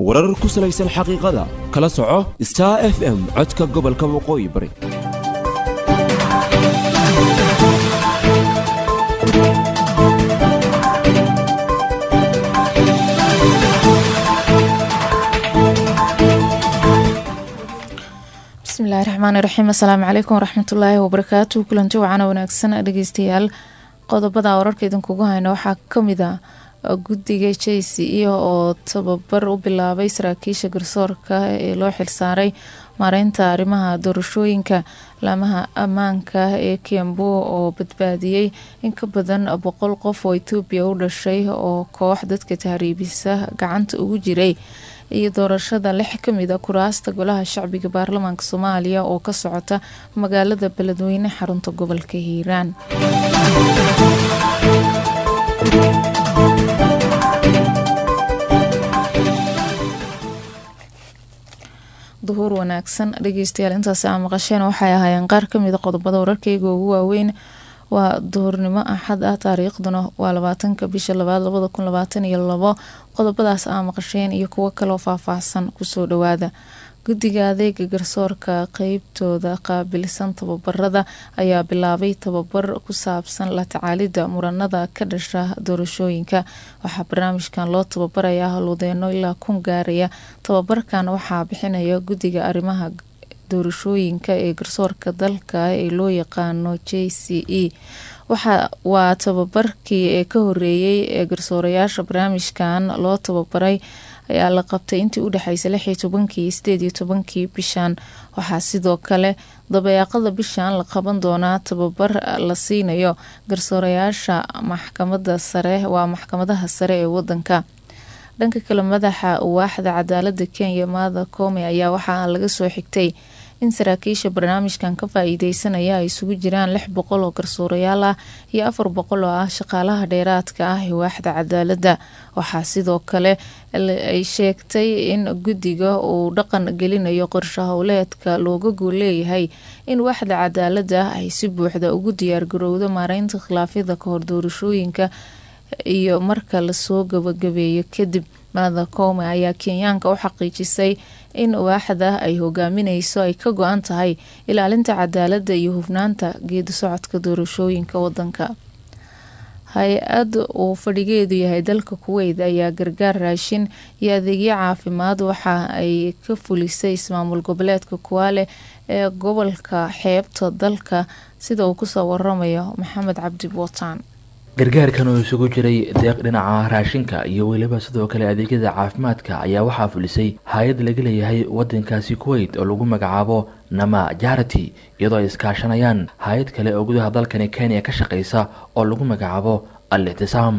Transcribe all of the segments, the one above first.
warar ku salaysan xaqiiqada kala soco star f m codka gobolka waqooyi bari bismillahi raxmaani raxiim assalaamu calaykum waraxmatullaahi wabarakaatu kulanti wacana wanaagsan dhegeystayaal qodobada wararka idinkugu hayna waxaa kamid ah guddiga j c e oo tababar u bilaabay saraakiisha garsoorka ee loo xilsaaray maareynta arrimaha doorashooyinka laamaha ammaanka ee kiambu oo badbaadiyey in ka badan boqol qof oo etoobiya u dhashay oo koox dadka tahriibisa gacanta ugu jiray iyo doorashada lix kamid a kuraasta golaha shacbiga baarlamaanka soomaaliya oo ka socota magaalada beledweyne xarunta gobolka hiiraan duhuur wanaagsan dhegeystayaal intaasi aa maqasheen waxay ahaayeen qaar kamid a qodobada wararkeyga ugu waaweyn waa duhurnimo axad ah taariikhduna waa labaatanka bisha labaad labada kun labaatan iyo labo qodobadaas aa maqasheen iyo kuwo kaloo faahfaahsan kusoo dhawaada guddiga adeega garsoorka qeybtooda qaabilsan tababarada ayaa bilaabay tababar ku saabsan la tacaalida muranada ka dhasha doorashooyinka waxaa barnaamijkan loo tababarayaa halwadeeno ilaa kun gaaraya tababarkan waxaa bixinaya guddiga arrimaha doorashooyinka ee garsoorka dalka ee loo yaqaano j c e waa tababarkii ee ka horeeyey ee garsoorayaasha barnaamijkan loo tababaray ayaa la qabtay intii udhexeysay lixii tobankii sideed iyo tobankii bishan waxaa sidoo kale dabeeqada bishan la qaban doonaa tababar la siinayo garsoorayaasha maxkamada sare waa maxkamadaha sare ee wadanka dhanka kale madaxa waaxda cadaalada kenya maada koome ayaa waxaa laga soo xigtay in saraakiisha barnaamijkan ka faa-iideysanaya ay isugu jiraan lix boqol oo garsoorayaal ah iyo afar boqol oo ah shaqaalaha dheeraadka ah ee waaxda cadaalada waxaa sidoo kale ay sheegtay in guddiga uu dhaqan gelinayo qorsho howleedka looga gool leeyahay in waaxda cadaalada ay si buuxda ugu diyaargarowdo maareynta khilaafyada kahor doorashooyinka iyo marka lasoo gabagabeeyo kadib maada koome ayaa kenyaanka u xaqiijisay in waaxda ay hogaamineyso ay ka go-an tahay ilaalinta cadaalada iyo hufnaanta geedi socodka doorashooyinka wadanka hay-ad uu fadhigeedu yahay dalka kuweyt ayaa gargaar raashin iyo adeegyo caafimaad waxa ay ka fulisay ismaamul goboleedka kuwaale ee gobolka xeebta dalka sida uu kusoo waramayo maxamed cabdi bootaan gargaarkan oo isugu jiray deeq dhinaca raashinka iyo weliba sidoo kale adeegyada caafimaadka ayaa waxaa fulisay hay-ad laga leeyahay wadankaasi kuweyt oo lagu magacaabo nama jarity iyadoo ay iskaashanayaan hay-ad kale oo gudaha dalkani kenya ka shaqeysa oo lagu magacaabo al ictisaam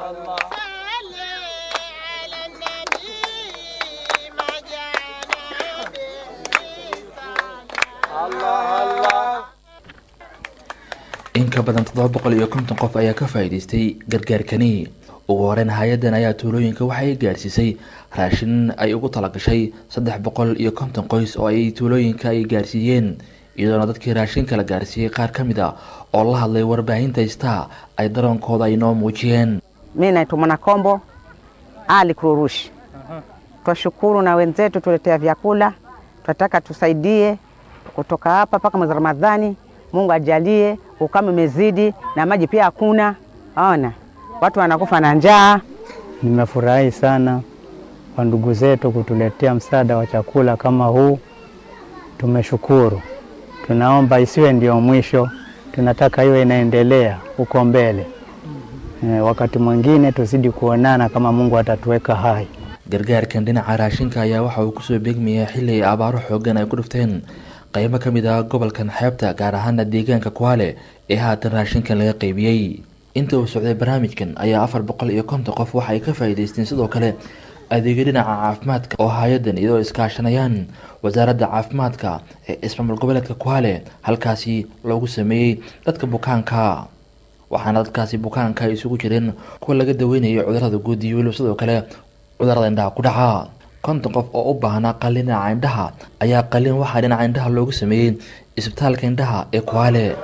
in ka badan toddoba boqol iyo konton qof ayaa ka faa-iideystay gargaarkani ugu horeyn hay-adan ayaa tuulooyinka waxay gaarsiisay raashin ay ugu talagashay saddex boqol iyo konton qoys oo ay tuulooyinka ay gaarsiiyeen iyadoona dadkii raashinka la gaarsiiyey qaar ka mid a oo la hadlay warbaahinta star ay daroonkooda ay noo muujiyeen mi naitwa Mwanakombo Ali Kururushi. Twashukuru na wenzetu tuletea vyakula, tunataka tusaidie kutoka hapa mpaka mwezi Ramadhani. Mungu ajalie, ukame umezidi na maji pia hakuna. Ona watu wanakufa na njaa. Nimefurahi sana kwa ndugu zetu kutuletea msaada wa chakula kama huu, tumeshukuru. Tunaomba isiwe ndio mwisho, tunataka iwe inaendelea huko mbele. E, wakati mwingine tuzidi kuonana kama Mungu atatuweka hai. gargaarkan dhinaca raashinka ayaa waxa uu kusoo beegmayay xili ay abaaro xoogan ay ku dhufteen qeybo ka mid ah gobolkan xeebta gaar ahaana deegaanka kuwaale ee haatan raashinkan laga qeybiyey inta uu socday barnaamijkan ayaa afar boqol iyo konton qof waxa ay ka faa-iideysteen sidoo kale adeegyo dhinaca caafimaadka oo hay-adan iyadoo iskaashanayaan wasaaradda caafimaadka ee ismaamul goboleedka kuwaale halkaasi loogu sameeyey dadka bukaanka waxaana dadkaasi bukaanka ay isugu jireen kuwa laga daweynayo cudurada guud iyo weliba sidoo kale cudurada indhaha ku dhaca konton qof oo u baahnaa qalin dhinaca indhaha ayaa qalin waxaa dhinaca indhaha loogu sameeyey isbitaalka indhaha ee kuwaale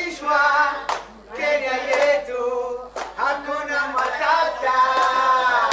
Wakaribishwa Kenya yetu, hakuna matata.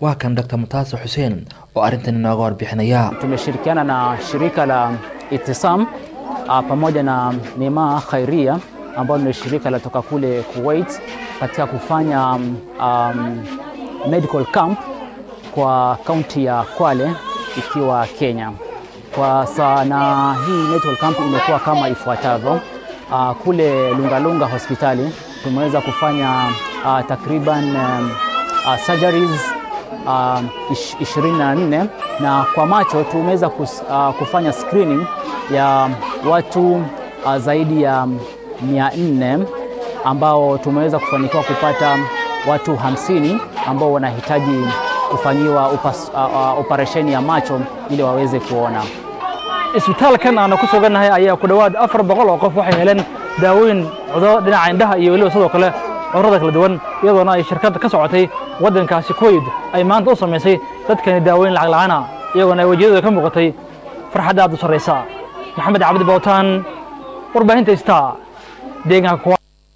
waa kan dr mutaase xuseen oo arrintan inooga warbixinaya tumeshirikiana na shirika la Itisam uh, pamoja na Neema Khairia ambalo ni shirika la toka kule Kuwait katika kufanya um, um, medical camp kwa kaunti ya Kwale ikiwa Kenya. Kwa sana hii medical camp imekuwa kama ifuatavyo. Uh, kule Lungalunga hospitali tumeweza kufanya uh, takriban um, uh, surgeries uh, ish, 24 na kwa macho tumeweza kus, uh, kufanya screening ya watu uh, zaidi ya 400 ambao tumeweza kufanikiwa kupata watu hamsini ambao wanahitaji kufanyiwa upas, uh, uh, operesheni ya macho ili waweze kuona. isbitaalkan aanu ku sugannahay ayaa ku dhowaad afar boqol oo qof waxay heleen daawooyin cudurro dhinaca indhaha iyo weliba sidoo kale cudurrada kala duwan iyadoona ay shirkadda ka socotay waddankaasi kuwait ay maanta u samaysay dadkani daawooyin lacag la'aana iyagoona ay wejiyadooda ka muuqatay farxadda aad u sarraysa maxamed cabdi bawtaan warbaahinta star deegaanka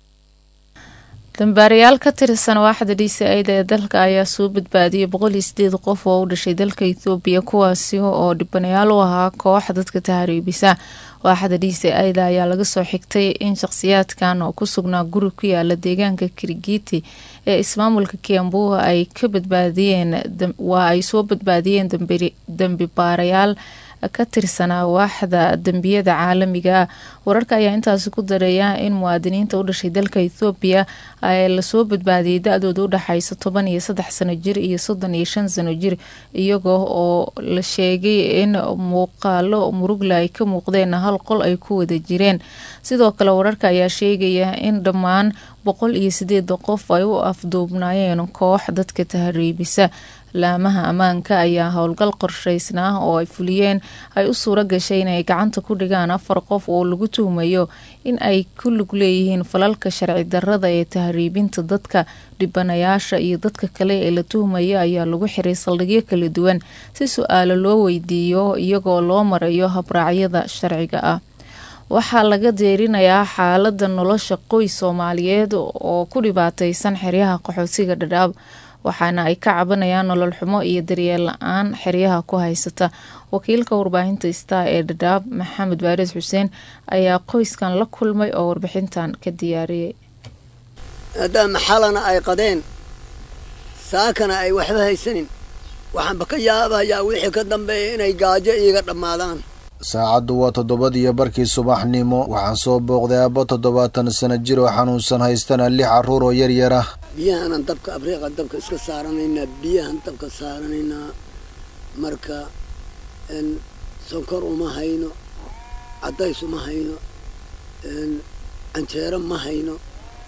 dambaarayaal ka tirsan waaxda d c ida ee dalka ayaa soo badbaadiyay boqol iyo sideed qof oo u dhashay dalka ethoobiya kuwaasi oo dhibanayaal u ahaa koox dadka tahriibisa waaxda d c ida ayaa laga soo xigtay in shakhsiyaadkan oo ku sugnaa guri ku yaala deegaanka kirigiti ee ismaamulka kiambu ay ka badbaadiyeen waa ay soo badbaadiyeen dambi baarayaal ka tirsanaa waaxda dembiyada caalamiga ah wararka ayaa intaasi ku dareeya in muwaadiniinta u dhashay dalka ethoobiya ay lasoo badbaadiyay da-dooda u dhexaysa toban iyo saddex sano jir iyo soddon iyo shan sano jir iyagoo oo la sheegay in muuqaalo murugla ay ka muuqdeen hal qol ay ku wada jireen sidoo kale wararka ayaa sheegaya in dhammaan boqol iyo sideeda qof ay u afduubnaayeen koox dadka tahriibisa laamaha ammaanka ayaa howlgal qorshaysnaa oo ay fuliyeen ay u suuro gashay inay gacanta ku dhigaan afar qof oo lagu tuhmayo in ay ku lug leeyihiin falalka sharci darrada ee tahriibinta dadka dhibanayaasha iyo dadka kale ee la tuhmaya ayaa lagu xiray saldhigyo kala duwan si su-aalo loo weydiiyo iyagoo loo marayo habraacyada sharciga ah waxaa laga deerinayaa xaalada nolosha qoys soomaaliyeed oo ku dhibaateysan xeryaha qaxootiga dhadhaab waxaana ay ka cabanayaan nolol xumo iyo daryeel la-aan xeryaha ku haysata wakiilka warbaahinta star ee dhadhaab maxamed baaris xuseen ayaa qoyskan la kulmay oo warbixintan ka diyaariyey maadaama xalana ay qadeen saakana ay waxba haysanin waxaanba ka yaabayaa wixii ka dambeeya inay gaajo iiga dhammaadaan saacaddu waa toddobadiyo barkii subaxnimo waxaan soo booqday aabbo toddobaatan sano jir oo xanuunsan haystana lix carruur oo yar yar ah biyahanan dabka abriiqa dabka iska saaranaynaa biyahan dabka saaranaynaa marka sonkor uma hayno caddays uma hayno canjeero ma hayno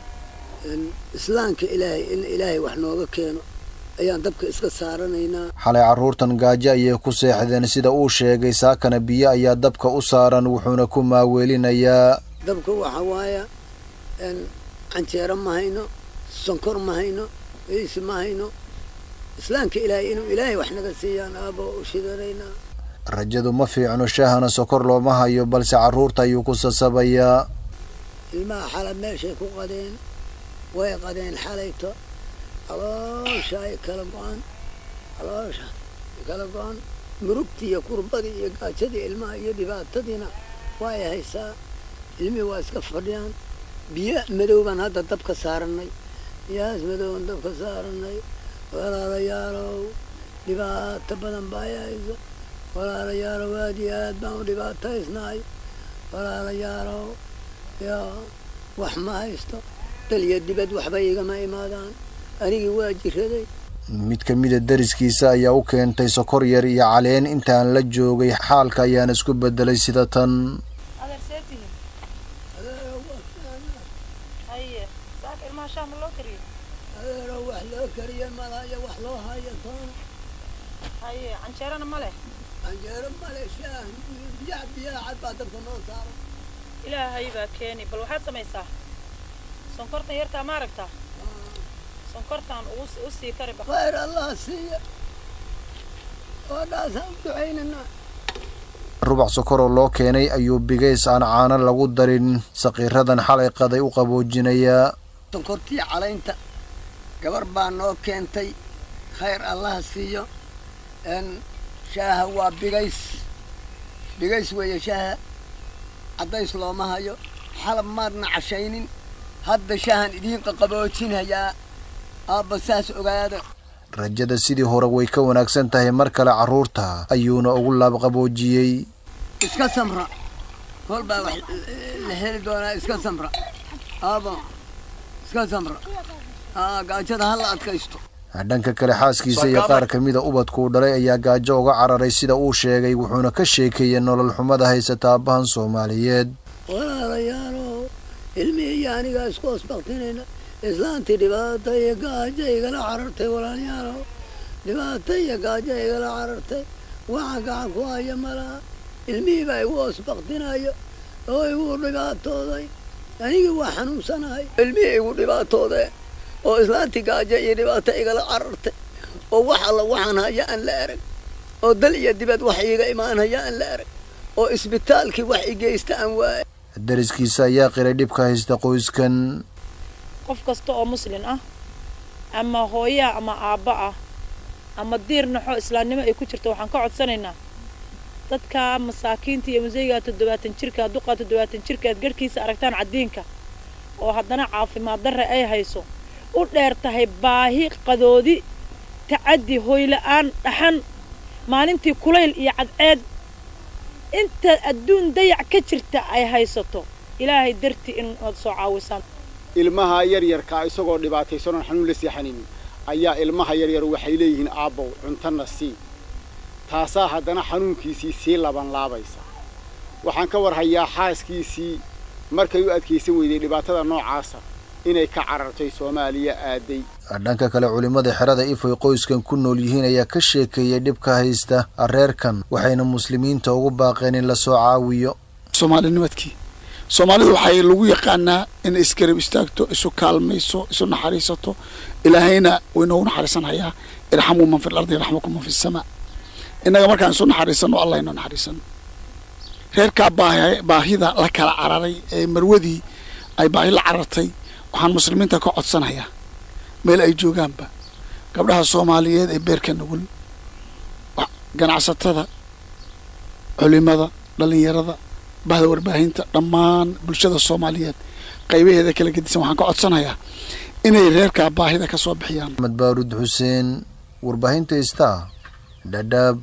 islaamka ilaahay in ilaahay wax nooga keeno ayaan dabka iska saaranaynaa xalay carruurtan gaajo ayay ku seexdeen sida uu sheegay saakana biyo ayaa dabka u saaran wuxuuna ku maaweelinayaa dabka waxa waaya canjeero ma hayno sonkor ma hayno weysi ma hayno islaamka ilaahay inuu ilaahay wax naga siiyaan aabo u shidanaynaa rajadu ma fiicno shaahana sokor looma hayo balse carruurta ayuu ku sasabayaa ilmaha xala meeshay ku qadeen way qadeen xalayto caloosha ay kala go-an caloosha ay kala go-an murugtii iyo kurbadii iyo gaajadii ilmaha iyo dhibaatadiina waay haysaa ilmihii waa iska fadhiyaan biyo madow baan hadda dabka saaranay biyahaas madowban dabka saaranay walaalayaalow dhibaato badan baa haysa walaalayaalow aad iyo aad baan u dhibaataysnahay walaalayaalow yaa wax ma haysto dal iyo dibad waxba igama imaadaan anigii waa jiraday mid ka mida dariskiisa ayaa u keentay sokor yar iyo caleen intaan la joogay xaalka ayaana isku bedelay sida tan adeero wax loo kariya malaya wax loo haya toona canjeerana male canjeero male shaah biyaha biyaha cad baa dabka noo saara ilaahay baa keeni bal waxaad samaysaa sonkortan yartaa ma aragtaa sonkortan u sii kari ba khayr allah siiya oodhaasaan u ducaynanaa rubac sokoroo loo keenay ayuu bigays aan caano lagu darin saqiiradan xalay qaday u qaboojinayaa sonkortii calaynta gabar baa noo keentay khayr allaha siiyo n shaaha waa bigays bigays weeye shaaha caddays looma hayo xalab maadna cashaynin hadda shaahan idiin qaqaboojinhayaa aabba saas ogaada rajada sidii hore way ka wanaagsan tahay mar kale carruurta ayuuna ugu laabqaboojiyey iska samra kol baa wax la heli doonaa iska samra aabba iska samra aa gaajada ha la adkaysto dhanka kale xaaskiisa iyo qaar ka mida ubadkuu dhalay ayaa gaajo uga cararay sida uu sheegay wuxuuna ka sheekeeyey nolol xumada haysata aabbahan soomaaliyeed walaalayaalow ilmihii iyo anigaa isku hoosbaktinayna islaantii dhibaata iyo gaajo igala carartay walaalayaalow dhibaata iyo gaajo igala carartay waxaan gacan ku haya malaha ilmihii baa igu hoosbaktinayo oo igu dhibaatooday anigii waa xanuunsanahay ilmihii igu dhibaatoodee oo islaantii gaajo iyo dhibaato igala carartay oo wax alla waxaan haya aan la arag oo dal iyo dibad wax iiga imaan haya aan la arag oo isbitaalkii wax i geysta aan waaya dariskiisa ayaa qiray dhibka haysta qoyskan qof kasta oo muslin ah ama hooyaa ama aabba ah ama diir naxo islaamnimo ay ku jirto waxaan ka codsanaynaa dadka masaakiinta iyo museygaa toddobaatan jirka duqa toddobaatan jirka aad garhkiisa aragtaan caddiinka oo haddana caafimaad darre ay hayso u dheer tahay baahi qadoodi tacaddi hoyla-aan dhaxan maalintii kulayl iyo cadceed inta adduun dayac ka jirta ay haysato ilaahay dartii in aad soo caawisaan ilmaha yaryarkaa isagoo dhibaataysanoon xanuun la seexanaynin ayaa ilmaha yaryar waxay leeyihiin aabbow cuntana sii taasaa haddana xanuunkiisii sii laban laabaysa waxaan ka warhayaa xaaskiisii markay u adkaysan weyday dhibaatada noocaasa inay ka carartay soomaaliya aaday dhanka kale culimmada xerada ifoy qoyskan ku nool yihiin ayaa ka sheekeeyay dhibka haysta reerkan waxayna muslimiinta ugu baaqeen in lasoo caawiyo soomaalinimadkii soomaalidu waxay lagu yaqaanaa inay isgarab istaagto isu kaalmayso isu naxariisato ilaahayna wuu inoogu naxariisanhayaa irxamuu man fi lardi yarxamukum man fi samaa innaga markaan isu naxariisano allah inoo naxariisano reerkaa baahi baahida la kala cararay ee marwadii ay baahi la carartay waxaan muslimiinta ka codsanayaa meel ay joogaanba gabdhaha soomaaliyeed ee beerka nugul ganacsatada culimada dhallinyarada bahda warbaahinta dhammaan bulshada soomaaliyeed qaybaheeda kala gedisan waxaan ka codsanayaa inay reerkaa baahida ka soo bixiyaan axmed baaruud xuseen warbaahinta star dhadhaab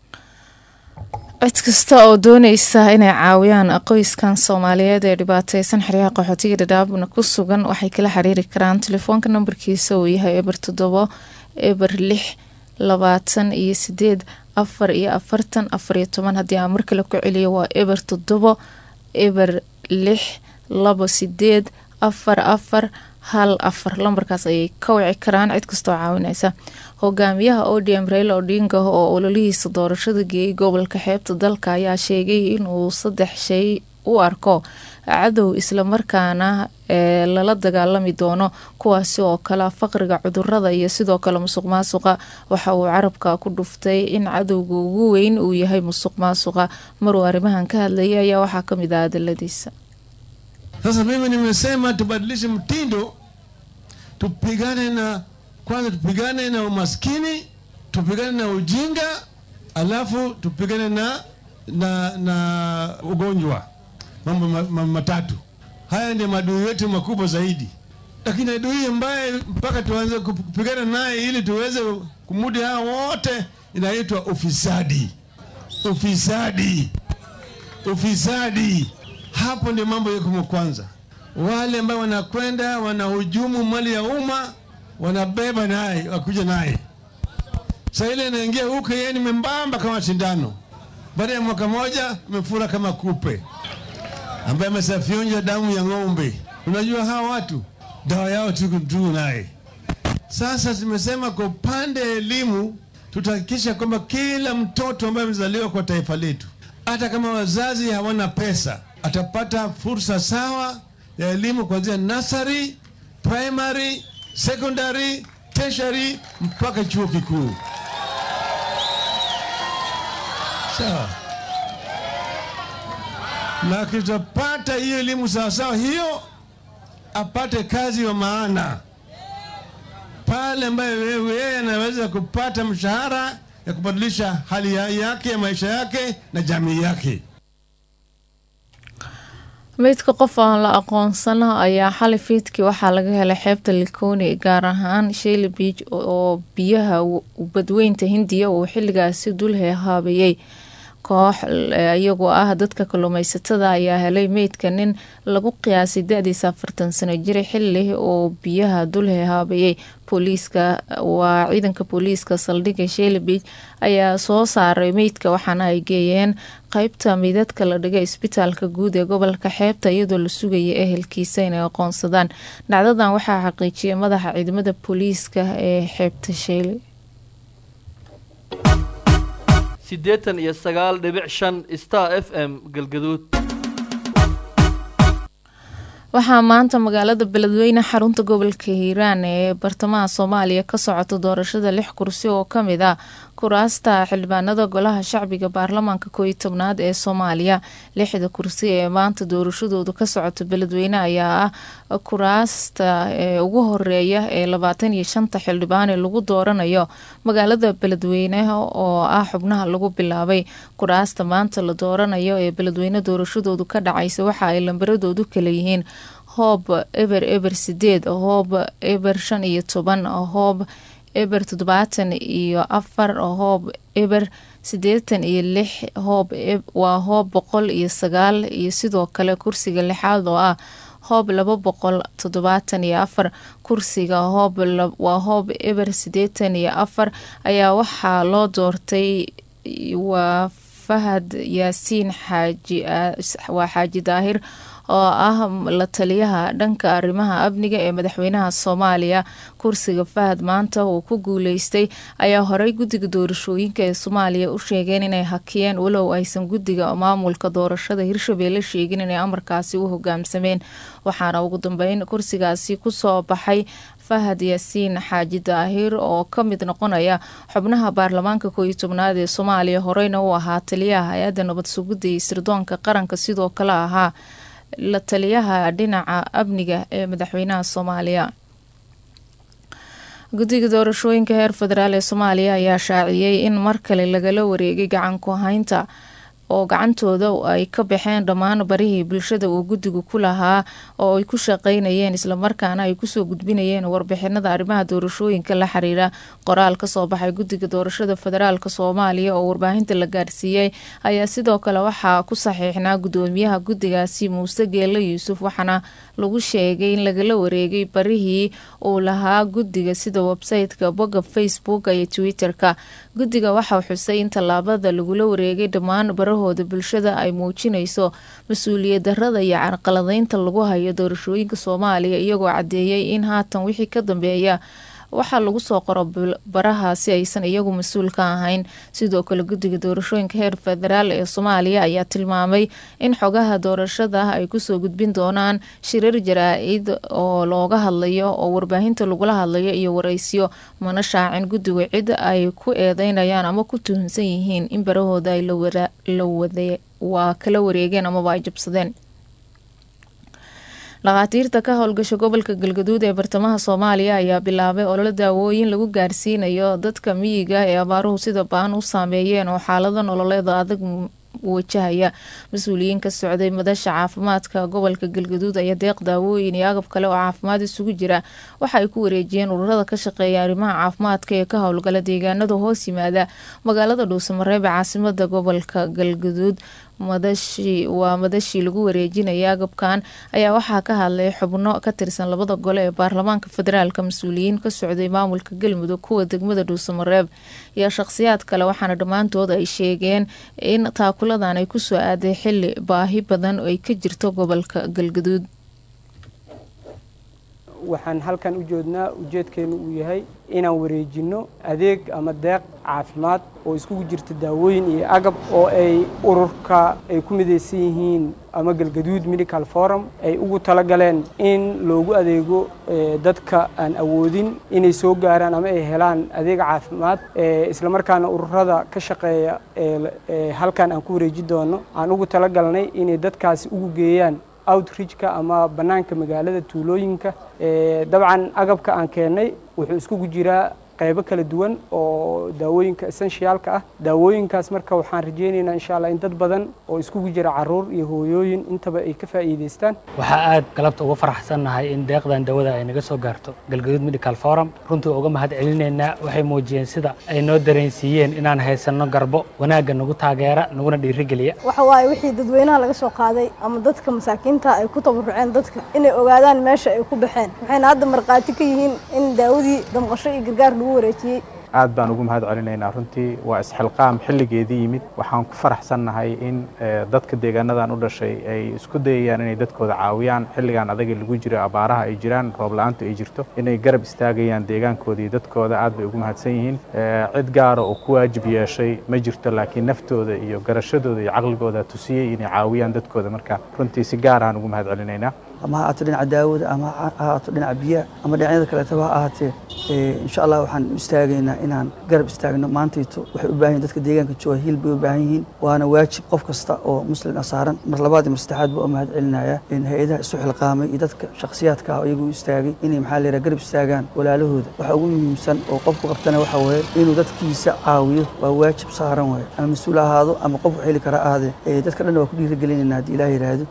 cid kasta oo dooneysa inay caawiyaan qoyskan soomaaliyeed ee dhibaateysan xeryaha qaxootiga dhadhaabna ku sugan waxay kala xiriiri karaan telefoonka nambarkiisa uu yahay eber toddobo eber lix labaatan iyo sideed afar iyo afartan afar iyo toban haddii aan mar kale ku celiyo waa eber toddobo eber lix labo sideed afar afar hal afar lambarkaas ayay ka wici karaan cid kastoo caawineysa hogaamiyaha odm raila odinga oo ololihiisa doorashada geeyay gobolka xeebta dalka ayaa sheegay inuu saddex shay u arko cadow islamarkaana ee lala dagaalami doono kuwaasi oo kale faqriga cudurada iyo sidoo kale musuq maasuqa waxa uu carabka ku dhuftay in cadowga ugu weyn uu yahay musuq maasuqa maruu arrimahan ka hadlayay ayaa waxaa kamid ah adaladiisa Sasa mimi nimesema tubadilishe mtindo, tupigane na kwanza, tupigane na umaskini, tupigane na ujinga, alafu tupigane na na na ugonjwa, mambo ma, ma, matatu. Haya ndio maadui yetu makubwa zaidi, lakini adui ambaye mpaka tuanze kupigana naye ili tuweze kumudi hao wote inaitwa ufisadi. Ufisadi, ufisadi hapo ndio mambo yako kwanza. Wale ambao wanakwenda wanahujumu mali ya umma wanabeba naye wakuja naye. Sasa ile anaingia huko, yeye ni membamba kama sindano, baada ya mwaka moja amefura kama kupe ambaye amesafyonja damu ya ng'ombe. Unajua hawa watu dawa yao tu tu naye. Sasa tumesema kwa upande wa elimu tutahakikisha kwamba kila mtoto ambaye amezaliwa kwa taifa letu, hata kama wazazi hawana pesa, atapata fursa sawa ya elimu kuanzia nursery, primary, secondary, tertiary mpaka chuo kikuu. Sawa. Na akitapata hiyo elimu sawasawa, hiyo apate kazi ya maana pale ambayo yeye anaweza kupata mshahara ya kubadilisha hali ya yake ya maisha yake na jamii yake. meydka qof aan la aqoonsana ayaa xalay fiidkii waxaa laga helay xeebta likoni gaar ahaan sheyli beach oo biyaha badweynta hindiya uu xilligaasi dul hehaabayay koox iyagoo ah dadka kalluumeysatada ayaa helay meydka nin lagu qiyaasay da-diisa afartan sano jira xili oo biyaha dul hehaabayay booliiska waa ciidanka booliiska saldhigga sheyli beach ayaa soo saaray meydka waxaana ay geeyeen qeybta meydadka la dhigay isbitaalka guud ee gobolka xeebta iyadoo la sugaya ehelkiisa inay aqoonsadaan dhacdadan waxaa xaqiijiyay madaxa ciidamada booliiska ee xeebta sheyli siddeetan iyo sagaal dhibic shan star f m galgaduud waxaa maanta magaalada beledweyne xarunta gobolka hiiraan ee bartamaha soomaaliya ka socota doorashada lix kursi oo kamid ah kuraasta xildhibaanada golaha shacbiga baarlamaanka kooiyo tobnaad ee soomaaliya lixda kursi ee maanta doorashadoodu ka socota beledweyne ayaa ah kuraasta ugu horeeya ee labaatan iyo shanta xildhibaan ee lagu dooranayo magaalada beledweyne oo ah xubnaha lagu bilaabay kuraasta maanta la dooranayo ee beledweyne doorashadoodu ka dhacaysa waxa ay lambaradoodu kala yihiin hoob eber eber sideed hoob eber shan iyo toban hoob eber toddobaatan iyo afar hoob eber siddeetan iyo lix hoob waa hoob boqol iyo sagaal iyo sidoo kale kursiga lixaad oo ah hoob laba boqol toddobaatan iyo afar kursiga hoob waa hoob eber siddeetan iyo afar ayaa waxaa loo doortay waa fahad yaasiin xaaji waa xaaji daahir oo ah la taliyaha dhanka arrimaha amniga ee madaxweynaha soomaaliya kursiga fahad maanta uu ku guuleystay ayaa horey guddiga doorashooyinka ee soomaaliya u sheegeen inay hakiyeen walow aysan guddiga maamulka doorashada hirshabeelle sheegin inay amarkaasi u hogaamsameen waxaana ugu dambeyn kursigaasi kusoo baxay fahad yaasiin xaaji daahir oo ka mid noqonaya xubnaha baarlamaanka kooiyo tobnaad ee soomaaliya horeyna u ahaa taliyaha hay-adda nabad sugidda iyo sirdoonka qaranka sidoo kale ahaa la taliyaha dhinaca amniga ee madaxweynaha soomaaliya guddiga doorashooyinka heer federaal ee soomaaliya ayaa shaaciyey in mar kale lagala wareegay gacan ku haynta oo gacantooda ay ka baxeen dhammaan barihii bulshada uu guddigu ku lahaa oo ay ku shaqeynayeen islamarkaana ay kusoo gudbinayeen warbixinada arrimaha doorashooyinka la xiriira qoraal kasoo baxay guddiga doorashada federaalk soomaaliya oo warbaahinta la gaarsiiyey ayaa sidoo kale waxaa ku saxiixnaa gudoomiyaha guddigaasi muuse geelle yuusuf waxaana lagu sheegay in lagala wareegay barihii uu lahaa guddiga sida website-ka bogga facebook iyo twitter-ka guddiga waxaa xusay in tallaabada lagula wareegay dhammaan barahooda bulshada ay muujinayso mas-uuliyad darada iyo carqaladeynta lagu hayo doorashooyinka soomaaliya iyagoo caddeeyay in haatan wixii ka dambeeya waxaa lagu soo qoro baraha si aysan iyagu mas-uul ka ahayn sidoo kale guddiga doorashooyinka heer federaal ee soomaaliya ayaa tilmaamay in xogaha doorashada ay kusoo gudbin doonaan shirar jaraa-id oo looga hadlayo oo warbaahinta lagula hadlayo iyo wareysyo mana shaacin guddigu cid ay ku eedeynayaan ama ku tuhunsan yihiin in barahooda ay waa kala wareegeen amaba ay jabsadeen dhakhaatiirta ka howlgasha gobolka galgaduud ee bartamaha soomaaliya ayaa bilaabay ololo daawooyin lagu gaarsiinayo dadka miyiga ee abaaruhu sida baan u saameeyeen oo xaalado nololeeda adag wajahaya mas-uuliyiin ka socday madasha caafimaadka gobolka galgaduud ayaa deeq daawooyin iyo agab kale oo caafimaad isugu jira waxa ay ku wareejiyeen ururada ka shaqeeya arrimaha caafimaadka ee ka howlgala deegaanada hoos yimaada magaalada dhuusamareeb ee caasimada gobolka galgaduud madashii waa madashii lagu wareejinaya agabkan ayaa waxaa ka hadlay xubno ka tirsan labada gole ee baarlamaanka federaalka mas-uuliyiin ka socday maamulka galmudug kuwa degmada dhuusamareeb iyo shaqhsiyaad kale waxaana dhammaantood ay sheegeen in taakuladan ay kusoo aaday xili baahi badan ay ka jirto gobolka galgaduud waxaan halkan u joodnaa ujeedkeenu uu yahay inaan wareejinno adeeg ama deeq caafimaad oo iskugu jirta daawooyin iyo agab oo ay ururka ay ku midaysan yihiin ama galgaduud medical forum ay ugu talagaleen in loogu adeego dadka aan awoodin inay soo gaaraan ama ay helaan adeeg caafimaad islamarkaana ururada ka shaqeeya halkan aan ku wareeji doono aan ugu talagalnay inay dadkaasi ugu geeyaan outreachka ama bannaanka magaalada tuulooyinka dabcan agabka aan keennay wuxuu iskugu jiraa qaybo kala duwan oo daawooyinka essentialka ah daawooyinkaas marka waxaan rajaynaynaa insha allah in dad badan oo iskugu jira caruur iyo hooyooyin intaba ay ka faa'iidaystaan waxaa aad galabta uga faraxsannahay in deeqdan dawada ay naga soo gaarto galgaduud medical forum runtii uga mahad celinaynaa waxay muujiyeen sida ay noo dareensiiyeen inaan haysanno garbo wanaagga nagu taageera naguna dhiirigeliya waxa waaye wixii dadweynaha laga soo qaaday ama dadka masaakiinta ay ku tabaruceen dadka inay ogaadaan meesha ay ku baxeen waxayna hadda markhaati ka yihiin in daawadii damqasho iyo gargaar lagu wareejiyey aad baan ugu mahad celinaynaa runtii waa isxilqaam xilligeedii yimid waxaan ku faraxsannahay in dadka deegaanadan u dhashay ay isku dayayaan inay dadkooda caawiyaan xilligan adaga lagu jiro abaaraha ay jiraan roob la-aantu ay jirto inay garab istaagayaan deegaankooda iyo dadkooda aad bay ugu mahadsan yihiin cid gaara oo ku waajib yeeshay ma jirto laakiin naftooda iyo garashadooda iyo caqligooda tusiyey inay caawiyaan dadkooda marka runtii si gaar aan ugu mahad celinaynaa ama ha ahaato dhinaca daawada ama ha ahaato dhinaca biyaha ama dhinacyada kaleetaba ha ahaatee insha allah waxaan istaagaynaa inaan garab istaagno maantayto waxay u baahan yihin dadka deegaanka jooga hiil bay u baahan yihiin waana waajib qof kasta oo muslim ah saaran mar labaad iyo mar saddexaad baa u mahad celinaya in hay-adaha isu xilqaamay iyo dadka shakhsiyaadka ah iyagu istaagay inay maxaa layidhaha garab istaagaan walaalahooda waxa ugu muhiimsan oo qofku qabtana waxa weeye inuu dadkiisa caawiyo waa waajib saaran waaye ama mas-uul ahaado ama qof wax heli kara ahaadee dadka dhan waa ku dhiirigelinayna haddii ilaah yidhaahdo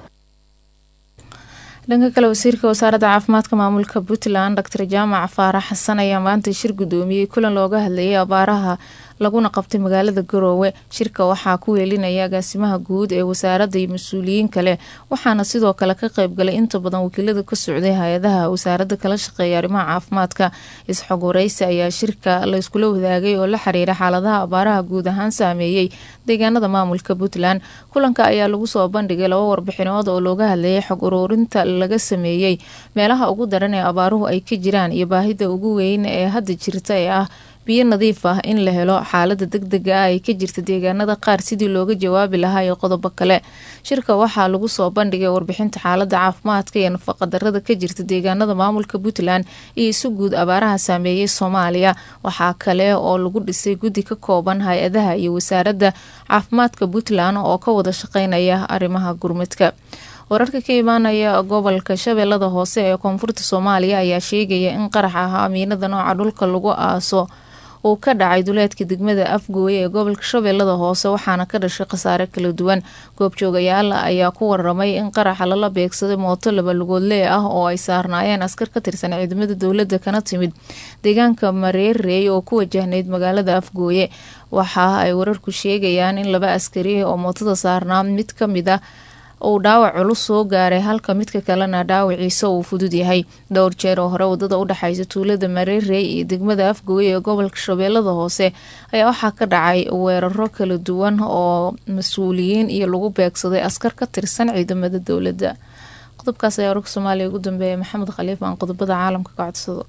dhanka kale wasiirka wasaaradda caafimaadka maamulka puntland doctor jaamac faarax xasan ayaa maanta shir guddoomiyey kulan looga hadlayay abaaraha laguna qabtay magaalada garoowe shirka waxaa ku weelinaya agaasimaha guud ee wasaaradda iyo mas-uuliyiin kale waxaana sidoo kale ka qeybgalay inta badan wakiilada ka socday hay-adaha wasaaradda kala shaqeeya arrimaha caafimaadka isxog wareysi ayaa shirka layskula wadaagay oo la xiriira xaaladaha abaaraha guud ahaan saameeyey deegaanada maamulka puntland kulanka ayaa lagu soo bandhigay laba warbixinood oo looga hadlayay xog uruurinta laga sameeyey meelaha ugu daran ee abaaruhu ay ka jiraan iyo baahida ugu weyn ee hadda jirta ee ah biyo nadiif ah in la helo xaalada degdega ah ay ka jirta deegaanada qaar sidii looga jawaabi lahaa iyo qodobo kale shirka waxaa lagu soo bandhigay warbixinta xaalada caafimaadka iyo nafaqadarada ka jirta deegaanada maamulka puntland iyo isu guud abaaraha saameeyey soomaaliya waxaa kale oo lagu dhisay guddi ka kooban hay-adaha iyo wasaaradda caafimaadka puntland oo ka wada shaqeynaya arrimaha gurmadka wararka ka imaanaya gobolka shabeellada hoose ee koonfurta soomaaliya ayaa sheegaya in qarax ahaa amiinada nooca dhulka lagu aaso uu ka dhacay duleedka degmada afgooye ee gobolka shabeellada hoose waxaana ka dhashay khasaare kala duwan goobjoogayaal ayaa ku waramay in qaraxa lala beegsaday mooto laba lugoodlee ah oo ay saarnaayeen askar ka tirsan ciidamada dowladda kana timid deegaanka mareerey oo ku wajahnayd magaalada afgooye waxa ay wararku sheegayaan in laba askari oo mootada saarnaa mid ka mid a uu dhaawac culus soo gaaray halka midka kalena dhaawaciisa uu fudud yahay dhowr jeer oo hore wadada u dhexaysa tuulada mareerey iyo degmada afgooye ee gobolka shabeellada hoose ayaa waxaa ka dhacay weeraro kala duwan oo mas-uuliyiin iyo lagu beegsaday askar ka tirsan ciidamada dowladda qodobkaas ayaa wararka soomaaliya ugu dambeeya maxamed khaliif aan qodobada caalamka ka codsado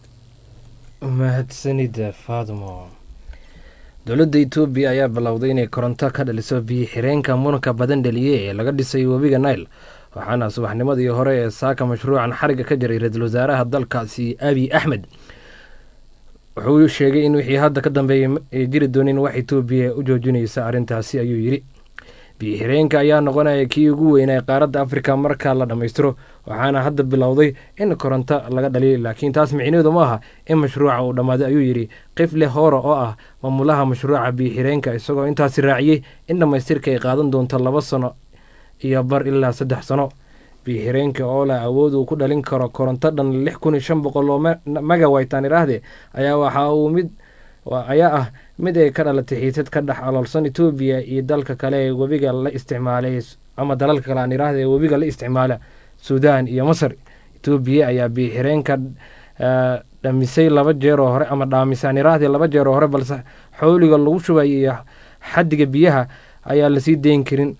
mahadsanida faadmo dowladda etoobiya ayaa bilowday inay koronto ka dhaliso biyo xireenka muranka badan dhaliye ee laga dhisay webiga nail waxaana subaxnimadii hore ee saaka mashruucan xariga ka jiray ra-iisul wasaaraha dalkaasi abiy axmed wuxuu sheegay in wixii hadda ka dambeeyay ay jiri doonin wax etoobiya u joojinaysa arrintaasi ayuu yidhi biyo xireenka ayaa noqonaya kii ugu weynaa qaaradda afrika marka la dhammaystiro waxaana hadda bilowday in koronto laga dhaliya laakiin taas micneedu ma aha in mashruuca uu dhammaaday ayuu yidhi qifle hoora oo ah maamulaha mashruuca biyo xireenka isagoo intaasi raaciyey in dhammaystirka ay qaadan doonto laba sano iyo bar ilaa saddex sano biyo xireenka oo leh awood uu ku dhalin karo koronto dhan lix kun iyo shan boqol oo megawaytan iraahde ayaa waxa uu mid ayaa ah mid ay ka dhalatay xiisad ka dhex aloolsan etoobiya iyo dalka kale ee webiga la isticmaalay ama dalalka kale aan iraahda ee webiga la isticmaala suudaan iyo masar etoobiya ayaa biyo xireenka dhamisay laba jeer oo hore ama dhaamisaan iraahda laba jeer oo hore balse xowliga lagu shubay iyo xaddiga biyaha ayaa lasii dayn karin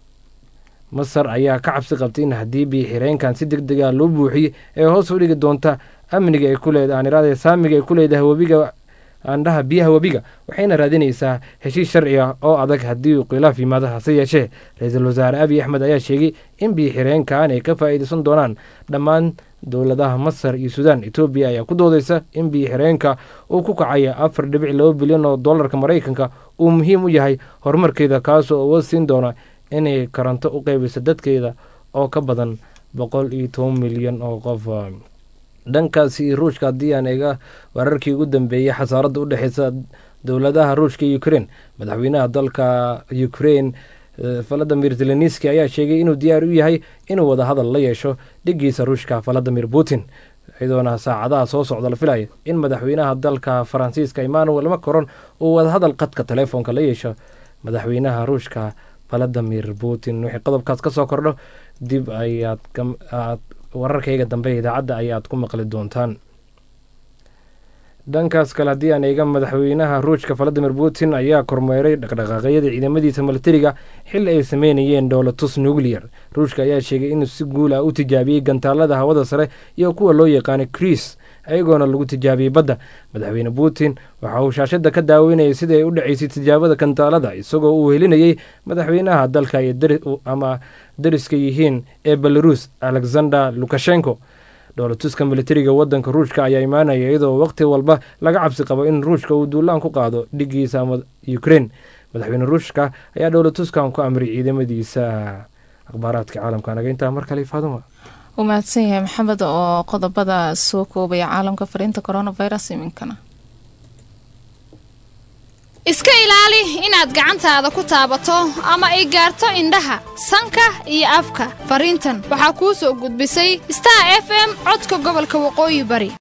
masar ayaa ka cabsi qabtay in haddii biyo xireenkan si deg dega loo buuxiyey ee hoos u dhigi doonta amniga ay ku leedahay aan iraahda saamiga ay ku leedahay webiga aandhaha biyaha webiga waxayna raadinaysaa heshiis sharci ah oo adag haddii uu khilaaf yimaado hase yeeshee ra-iisul wasaare abiy axmed ayaa sheegay in biyo xireenkan ay ka faa'iidaysan doonaan dhammaan dowladaha masar iyo suudaan etoobiya ayaa ku doodaysa in biyo xireenka uu ku kacaya afar dhibic laba bilyan oo dollarka maraykanka uu muhiim u yahay horumarkeeda kaasoo awood siin doona inay koronto u qeybiso dadkeeda oo ka badan boqol iyo toban milyan oo qof dhankaasi ruushka haddii aan eega wararkii ugu dambeeyey xasaaradda u dhexeysa dowladaha ruushka iyo ukraine madaxweynaha dalka ukraine valadimir zelenski ayaa sheegay inuu diyaar u yahay inuu wada hadal la yeesho dhigiisa ruushka valadimir putin iyadoona saacadaha soo socda la filaya in madaxweynaha dalka faransiiska emmanuel macron uu wadahadal qadka telefoonka la yeesho madaxweynaha ruushka valadimir putin wixii qodobkaas ka soo kordho dib ayaad wararkayga dambe idaacadda ayaad ku maqli doontaan dhankaas kale haddii aan eega madaxweynaha ruushka valadimir putin ayaa kormeeray dhaqdhaqaaqyada ciidamadiisa milatariga xili ay sameynayeen dhoolatus nuclear ruushka ayaa sheegay inuu si guul ah u tijaabiyey gantaalada hawada sare iyo kuwa loo yaqaanay kriis ayagoona lagu tijaabiyey badda madaxweyne putin waxa uu shaashada ka daaweynayay sida ay u dhaceysay tijaabada gantaalada isagoo uu helinayey madaxweynaha dalka ama dariska yihiin ee belarus alexander lukashenko dhoolatuska militariga wadanka ruushka ayaa imaanaya iyadoo waqti walba laga cabsi qabo in ruushka uu duulaan ku qaado dhigiisa ama ukraine madaxweyne ruushka ayaa dhoolatuskan ku amray ciidamadiisa akhbaaraadka caalamka naga intaa mar kale faaduma uu mahadsan yahay maxamed oo qodobada soo koobaya caalamka fariinta coronavirus iminkana iska ilaali inaad gacantaada ku taabato ama ay gaarto indhaha sanka iyo afka fariintan waxaa kuu soo gudbisay star f m codka gobolka waqooyi bari